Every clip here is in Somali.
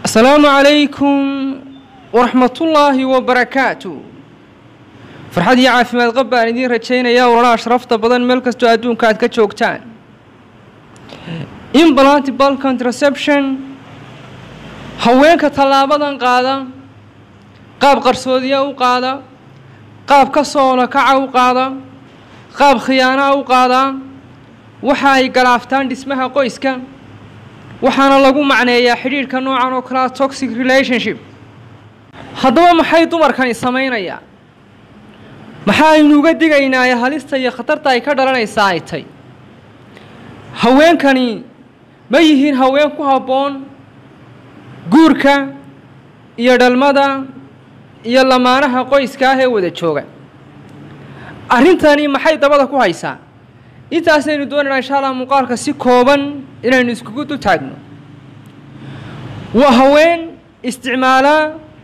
asalaamu calaykum waraxmatullaahi wabarakaatu farxad iyo caafimaad qab baan idiin rajaynayaa walalaha sharafta badan meel kastoo adduunka aad ka joogtaan implantable contraception haweenka tallaabadan qaada qaab qarsoodiya u qaada qaab ka soola kaca u qaada qaab khiyaanaa u qaadaa waxa ay galaaftaan dhismaha qoyska waxaana lagu macneeyaa xidhiidhka noocan oo kalea toxic relationship haddaba maxay dumarkani samaynayaa maxaaynu uga digaynaaye halista iyo khatarta ay ka dhalanaysaa ay tay haweenkani ma yihiin haween ku habboon guurka iyo dhalmada iyo lamaanaha qoyska ah ee wada jooga arrintani maxay dabada ku haysaa intaasaynu doonaynaa insha allah muuqaalka si kooban inaynu iskugu dul taagno waa haween isticmaalaa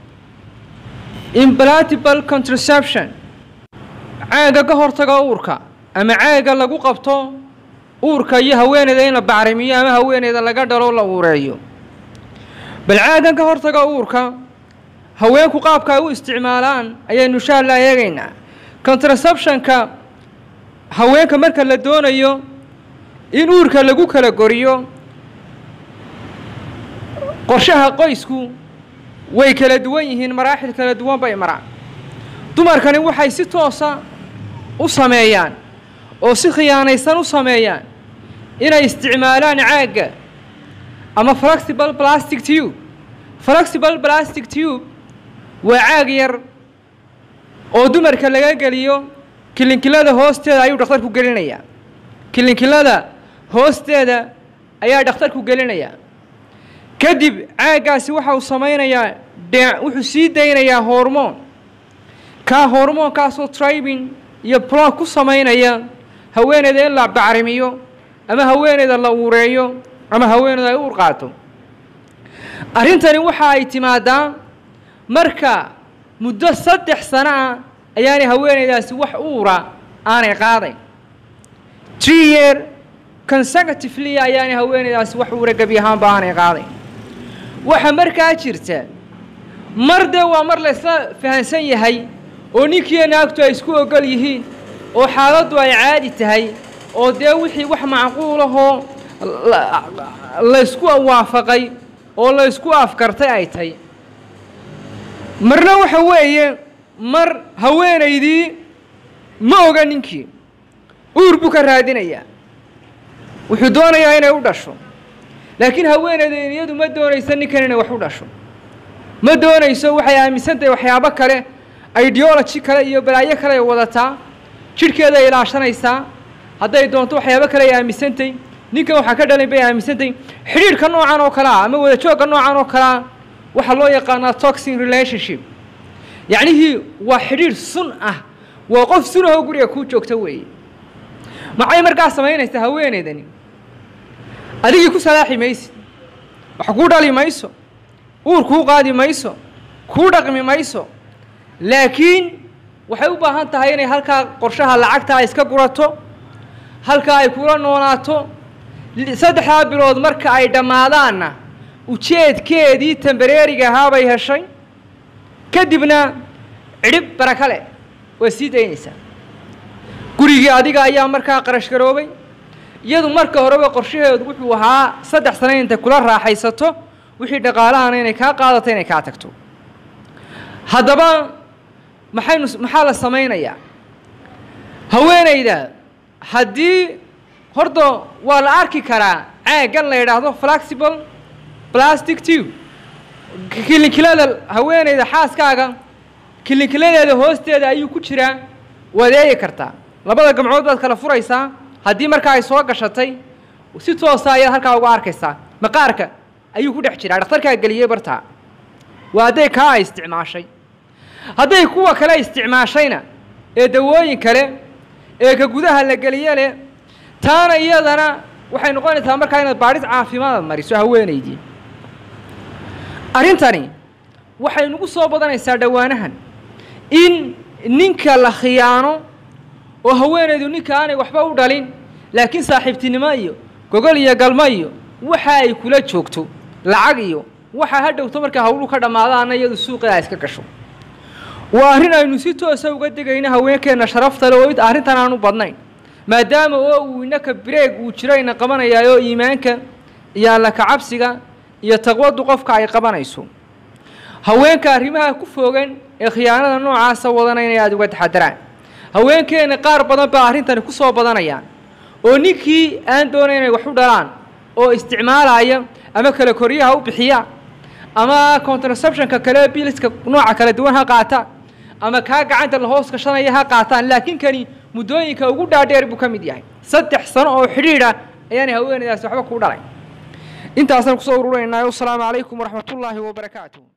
implantable contraception caaga ka hortaga uurka ama caaga lagu qabto uurka iyo haweeneyda in la bacrimiyo ama haweeneyda laga dhalo la uureeyo bal caagan ka hortaga uurka haweenku qaabka ay u isticmaalaan ayaynu insha allah eegaynaa contraceptionka haweenka marka la doonayo in uurka lagu kala goriyo qorshaha qoysku way kala duwan yihiin maraaxil kala duwan bay maraan dumarkani waxay si toosa u sameeyaan oo si khiyaanaysan u sameeyaan inay isticmaalaan caagga ama flexible plastic tube flexible plastic tube waa caag yar oo dumarka laga geliyo kilinkilada hoosteeda ayuu dhakhtarku gelinayaa kilinkilada hoosteeda ayaa dhakhtarku gelinayaa kadib caaggaasi waxa uu samaynayaa dhe wuxuu sii daynayaa hormoon kaa hormoonkaasoo tribin iyo blog ku samaynaya haweeneyda in la bacrimiyo ama haweeneyda la uureeyo ama haweeneyda ay uur qaato arrintani waxa ay timaadaa marka muddo saddex sano ah ayaanay haweeneydaasi wax uura aanay qaadayn tree year consecutively ayaanay haweeneydaasi wax uura gebi ahaanba aanay qaadayn waxa markaa jirta mar dee waa mar laysla fahansan yahay oo ninkiiyo naagtu ay isku ogol yihiin oo xaaladdu ay caadi tahay oo dee wixii wax macquulahoo laysku waafaqay oo laysku afkartay ay tahy marna waxa weeye mar haweenaydii ma oga ninkii uur buu ka raadinayaa wuxuu doonayaa inay u dhasho laakiin haweeneyda iyadu ma doonayso ninkan inay wax u dhasho ma doonayso waxay aaminsan tahay waxyaabo kale ideology kale iyo balaayo kale ay wadataa jidhkeeda ay ilaashanaysaa hadday doonto waxyaabo kale ay aaminsantahy ninkan waxaa ka dhalin bay aaminsantahy xidhiidhka noocan oo kale ah ama wadajoogga noocan oo kale ah waxaa loo yaqaanaa toxin relationship yacnihii waa xidhiidh sun ah waa qof sunahoo guriga kuu joogta weeye maxay markaa samaynaysaa haweeneydani adigii ku salaaxi maysid wax kuu dhali mayso uur kuu qaadi mayso kuu dhaqmi mayso laakiin waxay u baahan tahay inay halkaa qorshaha lacagta ay iska gurato halkaa ay kula noolaato saddexdaa bilood marka ay dhammaadaanna ujeedkeedii tambareeriga ahaabay heshay kadibna cidhib baraka leh waa sii daynaysaa gurigii adiga ayaa markaa qarash garoobay iyadu marka horeba qorshaheedu wuxuu ahaa saddex sano intay kula raaxaysato wixii dhaqaalahana inay kaa qaadato inay kaa tagto haddaba maxaynu maxaa la samaynayaa haweeneyda haddii horta waa la arki karaa caaggan la yidhaahdo flexible plastic tube kilinkilada haweeneyda xaaskaaga kilinkiladeeda hoosteeda ayuu ku jiraa waad eegi kartaa labada gamcood baad kala furaysaa haddii markaa ay soo gashatay si toosa ayaad halkaa uga arkaysaa maqaarka ayuu ku dhex jiraa dhakhtarkaa geliyey bartaa waa hadday kaa ay isticmaashay hadday kuwa kale isticmaashayna ee dawooyin kale ee ka gudaha la geliye leh taana iyadana waxay noqonaysaa markaa inaad baadhis caafimaad mariso haweenaydii arrintani waxay nagu soo badanaysaa dhowaanahan in ninka la khiyaano oo haweenaydu ninka aanay waxba u dhalin laakiin saaxiibtinimo iyo gogol iyo galmo iyo waxa ay kula joogto lacag iyo waxaa ha dhowto markaa hawluhu ka dhammaadaana iyadu suuqeeda iska gasho waa arrin aynu si toosa uga degayno haweenkeenna sharafta le oo arrintan aanu badnayn maadaama oo uu inaka bireeg uu jiro ina qabanayaayo iimaanka iyo alla kacabsiga iyo taqwadu qofka ay qabanayso haweenka arrimaha ku fogan ee khiyaanada noocaasa wadana inay aada uga taxadaraan haweenkeenna qaar badan baa arrintani ku soo badanayaan oo ninkii aan doonay inay wax u dhalaan oo isticmaalaya ama kale koryaha u bixiya ama contraceptionka kale biliska nooca kala duwan ha qaata ama kaa gacanta la hoos gashanaya ha qaataan laakiin kani muddooyinka ugu dhaadheer buu ka mid yahay saddex sano oo xidhiidha ayaanay haweenaydaasi waxba kuu dhalay intaasaan kusoo ururaynaay wasalaamu calaykum waraxmatullaahi wabarakaatuh